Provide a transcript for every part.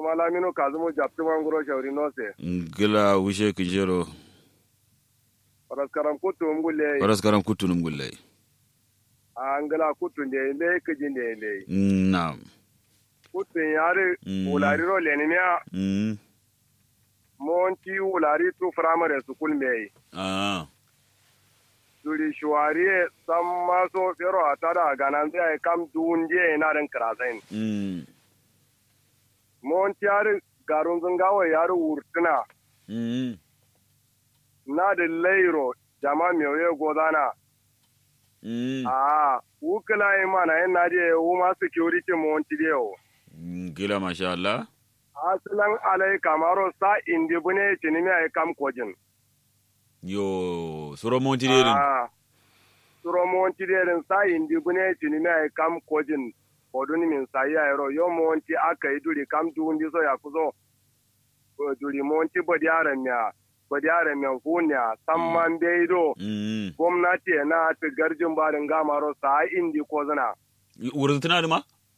kuma lamino kazumu japti manguro shauri nose gila wushe kinjero paraskaram kutu ngulle paras karam kutunum gulle angala kutu nde nde kiji nde nde nam kutu yare Mm. wulari ro lenimia mm monti wulari tu primary school mei ah duri shuwari samma so fero atada ganan zai kam dunje na ran krasain mm monti yare garun zungawa yare wurtuna mm na da lairo jama miyoye godana mm a wukila imana yan naje wuma security monti deo gila masha Allah asilan alai kamaro sa indi bune tinimi ay kam kojin yo soro monti derin a suro monti derin sa indi bune tinimi ay kam kojin oduni min sa ya ro yo monti aka yi duri kam dundi so ya kuzo o duri monti bodi aran ya bodi aran ya hunya samman beido mm gwamnati na ta garjin barin gamaro sa indi ko zana wurin tana da ma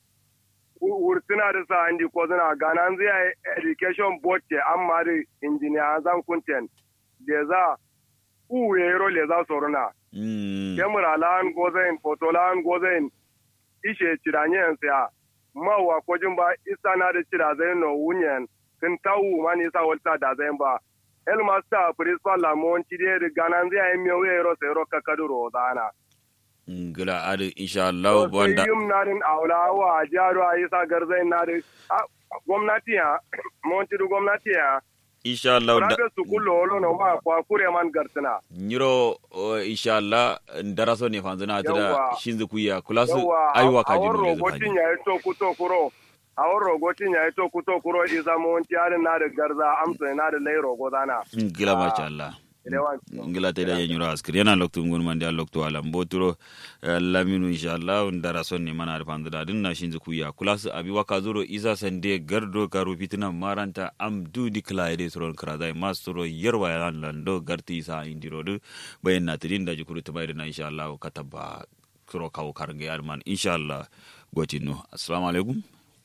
wurtuna da sa indi ko zana ganan zai education board ke amma da engineer zan kunten da za uwe ro le za soruna mm kemura lan gozain foto lan gozain ishe ciranye ya mawa kojin ba isa na da cira zai no wunyen kin tawu mani sa walta da zai ba el master principal la mon cide da ganan zai yi mewe ro sai ro kakaduro zana gila adi insha Allah wanda yum narin aula wa jaro a isa garzai narin gwamnati ya mon cidu gwamnati ya insha Allah da rabe su kullo olo no ma kwa kure man gartina nyiro o, insha Allah daraso ne fanzuna ta da Yawwa. shinzu kuya kula su yawa aiwa a kaji won mu ne rogotin ya yi to kuto kuro a won rogotin ya yi to kuto kuro isa mon ciyarin na da garza amsa na da lai rogo zana gila masha Allah Elewan. ngila te da yenyuro askri yana loktu ngun mandi a loktu ala mboturo eh, laminu inshallah ndara sonni mana da fanzada din na shinzu kuya kulas abi waka zuro isa sande gardo karu fitina maranta am du declare soron kradai mastro yerwa ya lando garti isa indiro du bayan na tidin da jikuru tubai na inshallah kataba kuro kawo karnge arman inshallah gotino assalamu alaikum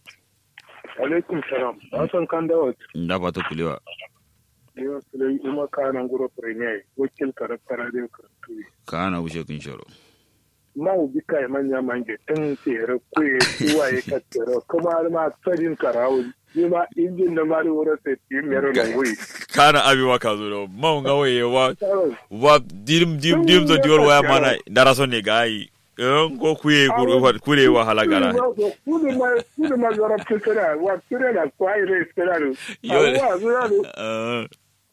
alaikum salam hassan kan dawo nda pato kulewa yau sulai kuma kanan guro premier wakil karaktara da karatu kana wuce kun shoro ma ubi kai manya mange tun tsere kuye kuwa ya katsere kuma har ma tsarin karawo ni ma injin da mari wurin sai ti mero da wuyi kana abi waka zuro mau nga waye wa wa dim dim dim zo dior waya mana dara so ne gai en ko kuye kure kure wa halagara kudu ma kudu ma zara tsere wa tsere da kwai re tsere Yo- wa zara Eh,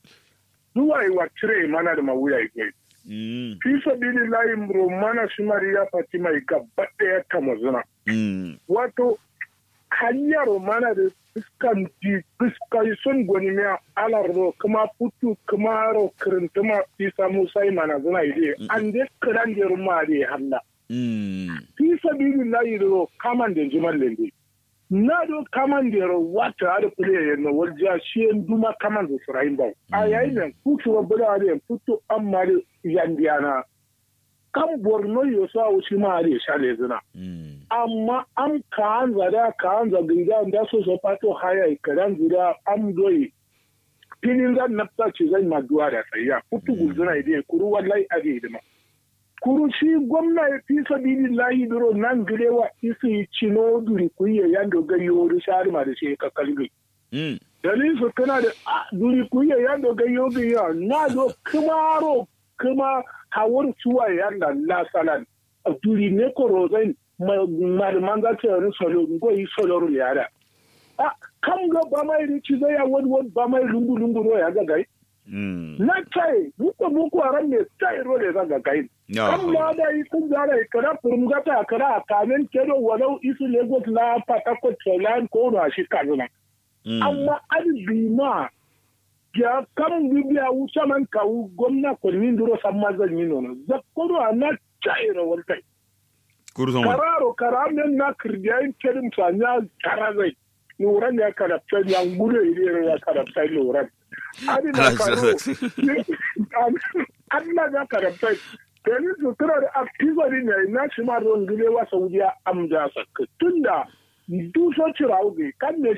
zuwa yi wa tsere mana da mawuya yi mm fi sabili layi romana shimariya fatima yi gaba ɗaya ta mazuna mm wato hanyar mana da fuskan di fuskai sun gwani miya alarro kuma putu kuma ro kirintuma isa musa yi mana zuna ide an de kiran da ruma da ya halla mm fi sabili layi ro kaman da jimar lende na do kaman da ro wata ada kule ya na walja shi en duma kaman da surayin ba a yayin nan putu wa bada da putu amma da yandiyana kan borno yo sa wuce ma da shale zina mm amma an kaan zada kaan zaginda da so so pato haya ikadan zida am doyi pinin zan nafta ce zan maduwa da tsayya kutu guzuna ide kuru wallahi ade hidima kuru shi gwamna ya fi sabili lahi biro nan girewa isi cino duri kuye yando gari yori shari ma da shi ka kalbi mm dalilin su tana da ah, duri kuye yando gari yori ya na zo kumaro kuma hawar suwa yanda la salan duri ne ko rozai malaman za ta yi solo ngo yi solo ru yara a kam ga ba mai rici zai ya wani wani ba mai lungu lungu ro ya ga gai mm na tai muko muko aran ne tai ro le ga gai ya kam ma da yi kun zara kara furum ga ta kara kamen kedo walau isu lagos na patakot thailand ko na shi kazuna mm amma an bi ma ya kam bibiya wuce man kawu gwamna kwanin duro san mazan yi nono zakkoro a na tai ro wal tai kurson wa kararo karamen na kirdiyayin kerim sanya karazai nuran ya karabta ya gudu iri ya karabta nuran adi na karo Allah ya karabta Tani su tura da aktivari ne na shi ma ruwan gilewa Saudiya amja sakka tunda duso cirawo kan ne